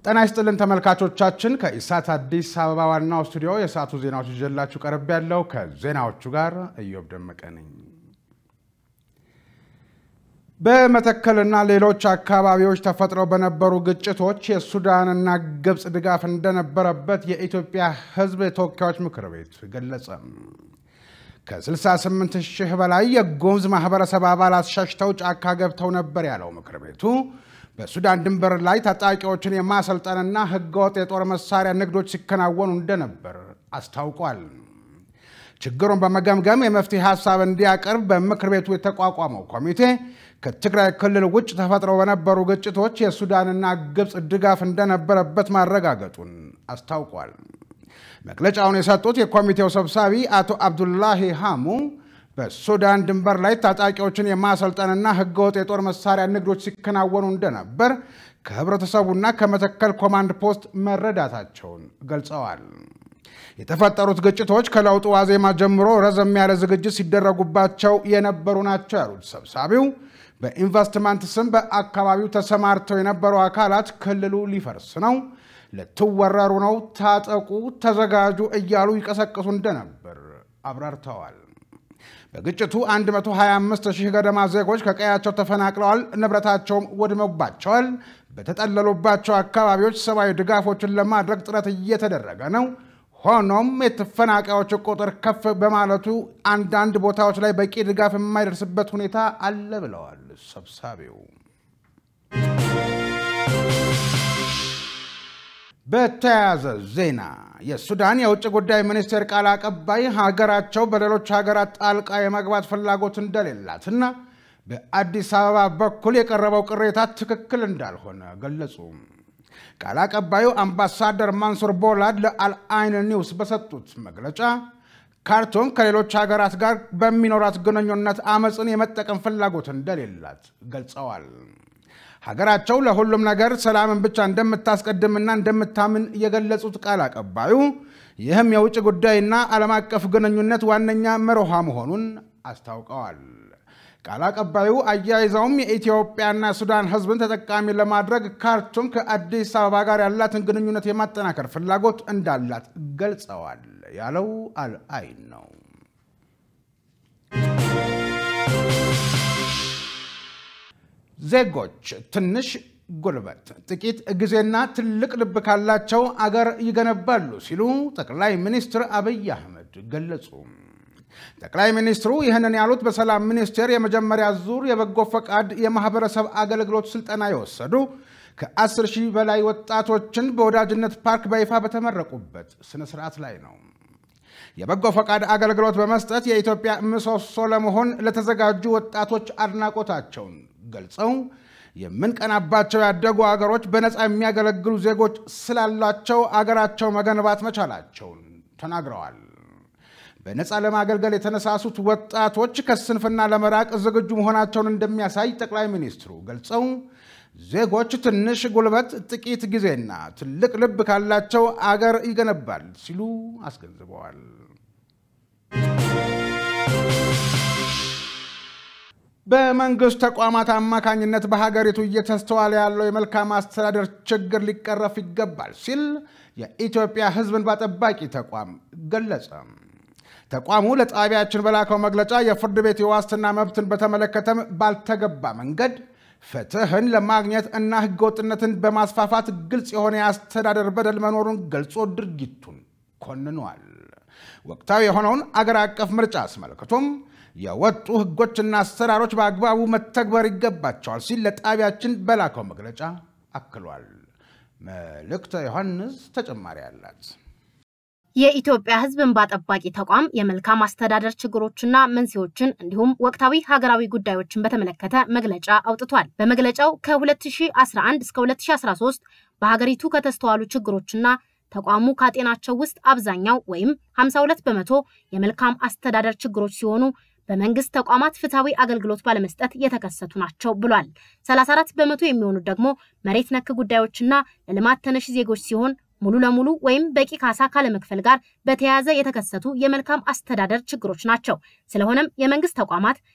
ጤና ይስጥልን ተመልካቾቻችን፣ ከኢሳት አዲስ አበባ ዋናው ስቱዲዮ የሰዓቱ ዜናዎች ይዤላችሁ ቀርብ ያለው ከዜናዎቹ ጋር እዮብ ደመቀ ነኝ። በመተከልና ሌሎች አካባቢዎች ተፈጥረው በነበሩ ግጭቶች የሱዳንና ግብፅ ድጋፍ እንደነበረበት የኢትዮጵያ ሕዝብ የተወካዮች ምክር ቤት ገለጸ። ከ68 ሺህ በላይ የጉሙዝ ማህበረሰብ አባላት ሸሽተው ጫካ ገብተው ነበር ያለው ምክር ቤቱ በሱዳን ድንበር ላይ ታጣቂዎችን የማሰልጠንና ህገወጥ የጦር መሳሪያ ንግዶች ሲከናወኑ እንደነበር አስታውቋል። ችግሩን በመገምገም የመፍትሄ ሀሳብ እንዲያቀርብ በምክር ቤቱ የተቋቋመው ኮሚቴ ከትግራይ ክልል ውጭ ተፈጥረው በነበሩ ግጭቶች የሱዳንና ግብፅ ድጋፍ እንደነበረበት ማረጋገጡን አስታውቋል። መግለጫውን የሰጡት የኮሚቴው ሰብሳቢ አቶ አብዱላሂ ሃሙ በሱዳን ድንበር ላይ ታጣቂዎችን የማሰልጠንና ህገወጥ የጦር መሳሪያ ንግዶች ሲከናወኑ እንደነበር ከህብረተሰቡና ከመተከል ኮማንድ ፖስት መረዳታቸውን ገልጸዋል። የተፈጠሩት ግጭቶች ከለውጡ ዋዜማ ጀምሮ ረዘም ያለ ዝግጅት ሲደረጉባቸው የነበሩ ናቸው ያሉት ሰብሳቢው በኢንቨስትመንት ስም በአካባቢው ተሰማርተው የነበሩ አካላት ክልሉ ሊፈርስ ነው፣ ልትወረሩ ነው፣ ታጠቁ፣ ተዘጋጁ እያሉ ይቀሰቅሱ እንደነበር አብራርተዋል። በግጭቱ 125 ሺህ ገደማ ዜጎች ከቀያቸው ተፈናቅለዋል፣ ንብረታቸውም ወድመባቸዋል። በተጠለሉባቸው አካባቢዎች ሰብአዊ ድጋፎችን ለማድረግ ጥረት እየተደረገ ነው። ሆኖም የተፈናቃዮች ቁጥር ከፍ በማለቱ አንዳንድ ቦታዎች ላይ በቂ ድጋፍ የማይደርስበት ሁኔታ አለ ብለዋል ሰብሳቢው። በተያያዘ ዜና የሱዳን የውጭ ጉዳይ ሚኒስቴር ቃል አቀባይ ሀገራቸው በሌሎች ሀገራት ጣልቃ የመግባት ፍላጎት እንደሌላትና በአዲስ አበባ በኩል የቀረበው ቅሬታ ትክክል እንዳልሆነ ገለጹ። ቃል አቀባዩ አምባሳደር ማንሱር ቦላድ ለአልአይን ኒውስ በሰጡት መግለጫ ካርቱም ከሌሎች ሀገራት ጋር በሚኖራት ግንኙነት አመፅን የመጠቀም ፍላጎት እንደሌላት ገልጸዋል። ሀገራቸው ለሁሉም ነገር ሰላምን ብቻ እንደምታስቀድምና እንደምታምን የገለጹት ቃል አቀባዩ ይህም የውጭ ጉዳይና ዓለም አቀፍ ግንኙነት ዋነኛ መርሃ መሆኑን አስታውቀዋል። ቃል አቀባዩ አያይዘውም የኢትዮጵያና ሱዳን ሕዝብን ተጠቃሚ ለማድረግ ካርቱም ከአዲስ አበባ ጋር ያላትን ግንኙነት የማጠናከር ፍላጎት እንዳላት ገልጸዋል ያለው አልአይን ነው። ዜጎች ትንሽ ጉልበት፣ ጥቂት ጊዜና ትልቅ ልብ ካላቸው አገር ይገነባሉ ሲሉ ጠቅላይ ሚኒስትር አብይ አህመድ ገለጹ። ጠቅላይ ሚኒስትሩ ይህንን ያሉት በሰላም ሚኒስቴር የመጀመሪያ ዙር የበጎ ፈቃድ የማህበረሰብ አገልግሎት ስልጠና የወሰዱ ከ10 ሺህ በላይ ወጣቶችን በወዳጅነት ፓርክ በይፋ በተመረቁበት ስነስርዓት ላይ ነው። የበጎ ፈቃድ አገልግሎት በመስጠት የኢትዮጵያ ምሰሶ ለመሆን ለተዘጋጁ ወጣቶች አድናቆታቸውን ገልጸው የምንቀናባቸው ያደጉ አገሮች በነፃ የሚያገለግሉ ዜጎች ስላላቸው አገራቸው መገንባት መቻላቸውን ተናግረዋል። በነፃ ለማገልገል የተነሳሱት ወጣቶች ከስንፍና ለመራቅ ዝግጁ መሆናቸውን እንደሚያሳይ ጠቅላይ ሚኒስትሩ ገልጸው ዜጎች ትንሽ ጉልበት፣ ጥቂት ጊዜና ትልቅ ልብ ካላቸው አገር ይገነባል ሲሉ አስገንዝበዋል። በመንግስት ተቋማት አማካኝነት በሀገሪቱ እየተስተዋለ ያለው የመልካም አስተዳደር ችግር ሊቀረፍ ይገባል ሲል የኢትዮጵያ ሕዝብ እንባ ጠባቂ ተቋም ገለጸ። ተቋሙ ለጣቢያችን በላከው መግለጫ የፍርድ ቤት የዋስትና መብትን በተመለከተም ባልተገባ መንገድ ፍትህን ለማግኘት እና ህገወጥነትን በማስፋፋት ግልጽ የሆነ የአስተዳደር በደል መኖሩን ገልጾ ድርጊቱን ኮንኗል። ወቅታዊ የሆነውን አገር አቀፍ ምርጫ አስመልክቶም የወጡ ህጎችና አሰራሮች በአግባቡ መተግበር ይገባቸዋል ሲል ለጣቢያችን በላከው መግለጫ አክሏል። መልእክተ ዮሐንስ ተጨማሪ አላት። የኢትዮጵያ ሕዝብ እንባ ጠባቂ ተቋም የመልካም አስተዳደር ችግሮችና መንስኤዎችን እንዲሁም ወቅታዊ ሀገራዊ ጉዳዮችን በተመለከተ መግለጫ አውጥቷል። በመግለጫው ከ2011 እስከ 2013 በሀገሪቱ ከተስተዋሉ ችግሮችና ተቋሙ ካጤናቸው ውስጥ አብዛኛው ወይም 52 በመቶ የመልካም አስተዳደር ችግሮች ሲሆኑ በመንግስት ተቋማት ፍትሐዊ አገልግሎት ባለመስጠት የተከሰቱ ናቸው ብሏል። 34 በመቶ የሚሆኑት ደግሞ መሬት ነክ ጉዳዮችና ለልማት ተነሽ ዜጎች ሲሆን ሙሉ ለሙሉ ወይም በቂ ካሳ ካለመክፈል ጋር በተያያዘ የተከሰቱ የመልካም አስተዳደር ችግሮች ናቸው። ስለሆነም የመንግስት ተቋማት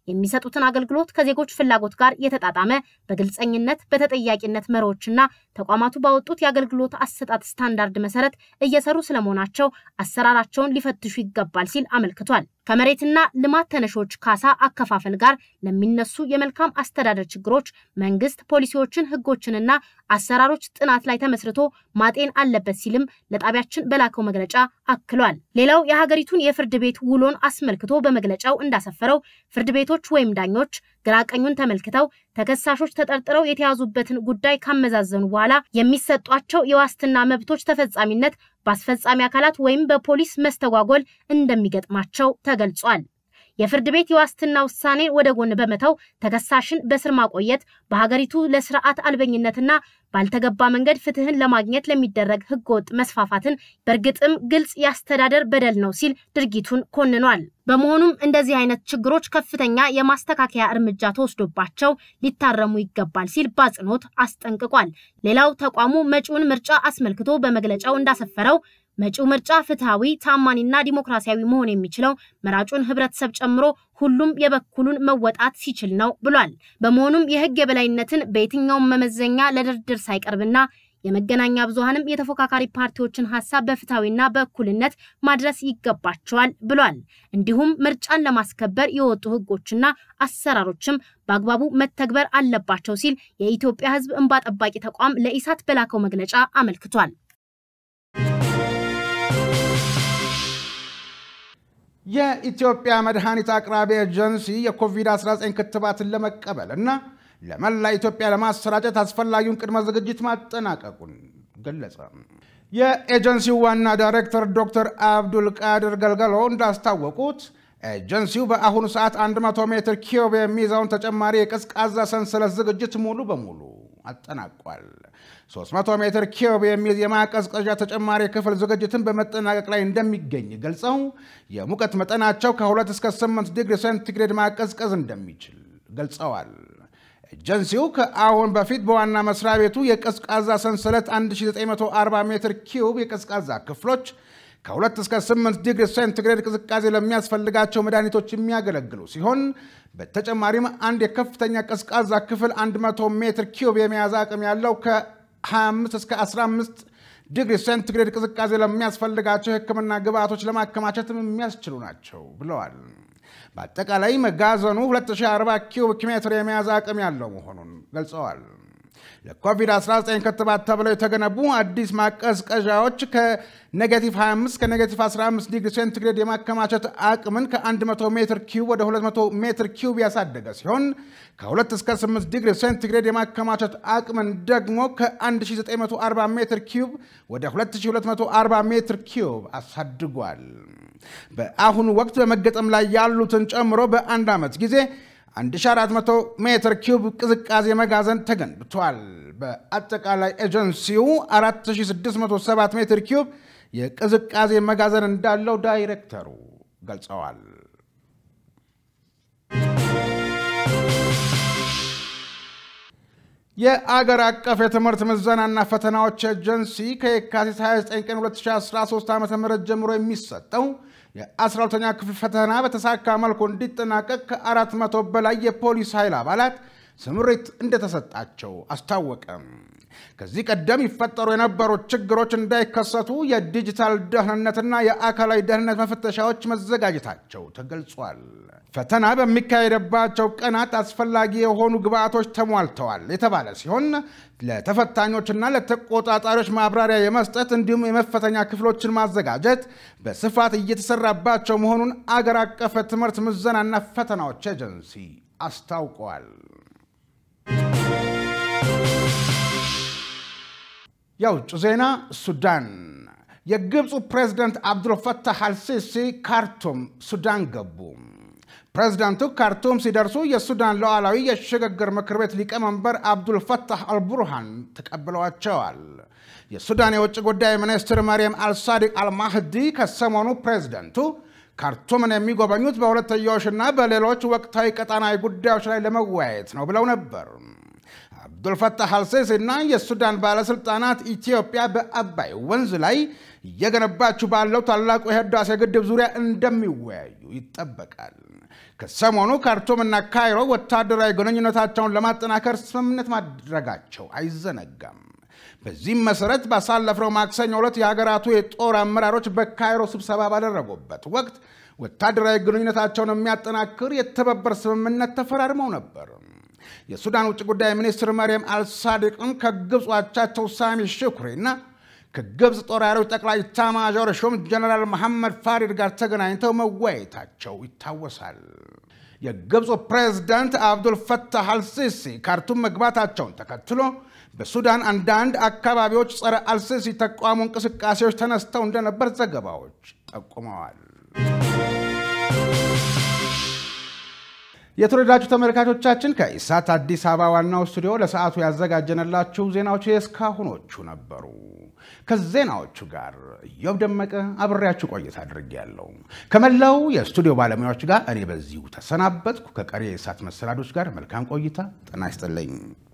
የሚሰጡትን አገልግሎት ከዜጎች ፍላጎት ጋር የተጣጣመ በግልጸኝነት በተጠያቂነት መሪዎችና ተቋማቱ ባወጡት የአገልግሎት አሰጣጥ ስታንዳርድ መሰረት እየሰሩ ስለመሆናቸው አሰራራቸውን ሊፈትሹ ይገባል ሲል አመልክቷል። ከመሬትና ልማት ተነሾች ካሳ አከፋፈል ጋር ለሚነሱ የመልካም አስተዳደር ችግሮች መንግስት ፖሊሲዎችን፣ ህጎችንና አሰራሮች ጥናት ላይ ተመስርቶ ማጤን አለበት ሲልም ለጣቢያችን በላከው መግለጫ አክሏል። ሌላው የሀገሪቱን የፍርድ ቤት ውሎን አስመልክቶ በመግለጫው እንዳሰፈረው ፍርድ ቤቶች ወይም ዳኞች ግራቀኙን ተመልክተው ተከሳሾች ተጠርጥረው የተያዙበትን ጉዳይ ካመዛዘኑ በኋላ የሚሰጧቸው የዋስትና መብቶች ተፈጻሚነት በአስፈጻሚ አካላት ወይም በፖሊስ መስተጓጎል እንደሚገጥማቸው ተገልጿል። የፍርድ ቤት የዋስትና ውሳኔ ወደ ጎን በመተው ተከሳሽን በስር ማቆየት በሀገሪቱ ለስርዓት አልበኝነትና ባልተገባ መንገድ ፍትህን ለማግኘት ለሚደረግ ህገወጥ መስፋፋትን በእርግጥም ግልጽ የአስተዳደር በደል ነው ሲል ድርጊቱን ኮንኗል። በመሆኑም እንደዚህ አይነት ችግሮች ከፍተኛ የማስተካከያ እርምጃ ተወስዶባቸው ሊታረሙ ይገባል ሲል በአጽንኦት አስጠንቅቋል። ሌላው ተቋሙ መጪውን ምርጫ አስመልክቶ በመግለጫው እንዳሰፈረው መጪው ምርጫ ፍትሐዊ፣ ታማኒና ዲሞክራሲያዊ መሆን የሚችለው መራጩን ህብረተሰብ ጨምሮ ሁሉም የበኩሉን መወጣት ሲችል ነው ብሏል። በመሆኑም የህግ የበላይነትን በየትኛውም መመዘኛ ለድርድር ሳይቀርብና የመገናኛ ብዙሃንም የተፎካካሪ ፓርቲዎችን ሀሳብ በፍትሐዊና በእኩልነት ማድረስ ይገባቸዋል ብሏል። እንዲሁም ምርጫን ለማስከበር የወጡ ህጎችና አሰራሮችም በአግባቡ መተግበር አለባቸው ሲል የኢትዮጵያ ህዝብ እንባ ጠባቂ ተቋም ለኢሳት በላከው መግለጫ አመልክቷል። የኢትዮጵያ መድኃኒት አቅራቢ ኤጀንሲ የኮቪድ-19 ክትባትን ለመቀበል እና ለመላ ኢትዮጵያ ለማሰራጨት አስፈላጊውን ቅድመ ዝግጅት ማጠናቀቁን ገለጸ። የኤጀንሲው ዋና ዳይሬክተር ዶክተር አብዱል ቃድር ገልገሎ እንዳስታወቁት ኤጀንሲው በአሁኑ ሰዓት 100 ሜትር ኪዩብ የሚይዘውን ተጨማሪ የቀዝቃዛ ሰንሰለት ዝግጅት ሙሉ በሙሉ አጠናቋል። 300 ሜትር ኪዩብ የሚይዝ የማቀዝቀዣ ተጨማሪ ክፍል ዝግጅትን በመጠናቀቅ ላይ እንደሚገኝ ገልጸው የሙቀት መጠናቸው ከ2 እስከ 8 ዲግሪ ሴንቲግሬድ ማቀዝቀዝ እንደሚችል ገልጸዋል። ኤጀንሲው ከአሁን በፊት በዋና መስሪያ ቤቱ የቀዝቃዛ ሰንሰለት 1940 ሜትር ኪዩብ የቀዝቃዛ ክፍሎች ከ2 እስከ 8 ዲግሪ ሴንቲግሬድ ቅዝቃዜ ለሚያስፈልጋቸው መድኃኒቶች የሚያገለግሉ ሲሆን በተጨማሪም አንድ የከፍተኛ ቀዝቃዛ ክፍል 100 ሜትር ኪዩብ የመያዝ አቅም ያለው ከ25 እስከ 15 ዲግሪ ሴንቲግሬድ ቅዝቃዜ ለሚያስፈልጋቸው የሕክምና ግብዓቶች ለማከማቸትም የሚያስችሉ ናቸው ብለዋል። በአጠቃላይ መጋዘኑ 2040 ኪዩቢክ ሜትር የመያዝ አቅም ያለው መሆኑን ገልጸዋል። ለኮቪድ-19 ክትባት ተብለው የተገነቡ አዲስ ማቀዝቀዣዎች ከኔጌቲቭ 25 ከኔጌቲቭ 15 ዲግሪ ሴንቲግሬድ የማከማቸት አቅምን ከ100 ሜትር ኪዩብ ወደ 200 ሜትር ኪዩብ ያሳደገ ሲሆን ከ2 እስከ 8 ዲግሪ ሴንቲግሬድ የማከማቸት አቅምን ደግሞ ከ1940 ሜትር ኪዩብ ወደ 2240 ሜትር ኪዩብ አሳድጓል። በአሁኑ ወቅት በመገጠም ላይ ያሉትን ጨምሮ በአንድ ዓመት ጊዜ 1400 ሜትር ኪዩብ ቅዝቃዜ መጋዘን ተገንብቷል። በአጠቃላይ ኤጀንሲው 4607 ሜትር ኪዩብ የቅዝቃዜ መጋዘን እንዳለው ዳይሬክተሩ ገልጸዋል። የአገር አቀፍ የትምህርት ምዘናና ፈተናዎች ኤጀንሲ ከየካቲት 29 ቀን 2013 ዓ ም ጀምሮ የሚሰጠው የ12ኛ ክፍል ፈተና በተሳካ መልኩ እንዲጠናቀቅ ከአራት መቶ በላይ የፖሊስ ኃይል አባላት ስምሪት እንደተሰጣቸው አስታወቀም። ከዚህ ቀደም ይፈጠሩ የነበሩ ችግሮች እንዳይከሰቱ የዲጂታል ደህንነትና የአካላዊ ደህንነት መፈተሻዎች መዘጋጀታቸው ተገልጿል። ፈተና በሚካሄድባቸው ቀናት አስፈላጊ የሆኑ ግብዓቶች ተሟልተዋል የተባለ ሲሆን ለተፈታኞችና ለተቆጣጣሪዎች ማብራሪያ የመስጠት እንዲሁም የመፈተኛ ክፍሎችን ማዘጋጀት በስፋት እየተሰራባቸው መሆኑን አገር አቀፍ የትምህርት ምዘናና ፈተናዎች ኤጀንሲ አስታውቀዋል። የውጭ ዜና ሱዳን የግብፁ ፕሬዝደንት አብዱልፈታህ አልሲሲ ካርቱም ሱዳን ገቡ። ፕሬዝዳንቱ ካርቱም ሲደርሱ የሱዳን ሉዓላዊ የሽግግር ምክር ቤት ሊቀመንበር አብዱልፈታህ አልቡርሃን ተቀብለዋቸዋል። የሱዳን የውጭ ጉዳይ ሚኒስትር መርየም አልሳዲቅ አልማህዲ ከሰሞኑ ፕሬዝደንቱ ካርቱምን የሚጎበኙት በሁለትዮሽና በሌሎች ወቅታዊ ቀጣናዊ ጉዳዮች ላይ ለመወያየት ነው ብለው ነበር። አብዱልፈታህ አልሲሲ እና የሱዳን ባለስልጣናት ኢትዮጵያ በአባይ ወንዝ ላይ እየገነባችው ባለው ታላቁ የህዳሴ ግድብ ዙሪያ እንደሚወያዩ ይጠበቃል። ከሰሞኑ ካርቱምና ካይሮ ወታደራዊ ግንኙነታቸውን ለማጠናከር ስምምነት ማድረጋቸው አይዘነጋም። በዚህም መሰረት ባሳለፍነው ማክሰኞ ዕለት የሀገራቱ የጦር አመራሮች በካይሮ ስብሰባ ባደረጉበት ወቅት ወታደራዊ ግንኙነታቸውን የሚያጠናክር የተባበር ስምምነት ተፈራርመው ነበር። የሱዳን ውጭ ጉዳይ ሚኒስትር መርየም አልሳዲቅም ከግብፅ አቻቸው ሳሚ ሽኩሪና ከግብፅ ጦር ኃይሎች ጠቅላይ ኤታማዦር ሹም ጀነራል መሐመድ ፋሪድ ጋር ተገናኝተው መወያየታቸው ይታወሳል። የግብፁ ፕሬዝዳንት አብዱል ፈታህ አልሲሲ ካርቱም መግባታቸውን ተከትሎ በሱዳን አንዳንድ አካባቢዎች ጸረ አልሲሲ ተቃውሞ እንቅስቃሴዎች ተነስተው እንደነበር ዘገባዎች ጠቁመዋል። የተወደዳችሁ ተመልካቾቻችን ከኢሳት አዲስ አበባ ዋናው ስቱዲዮ ለሰዓቱ ያዘጋጀንላችሁ ዜናዎች የእስካሁኖቹ ነበሩ። ከዜናዎቹ ጋር እዮብ ደመቀ አብሬያችሁ ቆይታ አድርጌያለሁ። ከመላው የስቱዲዮ ባለሙያዎች ጋር እኔ በዚሁ ተሰናበትኩ። ከቀሪ የኢሳት መሰናዶች ጋር መልካም ቆይታ። ጤና ይስጥልኝ።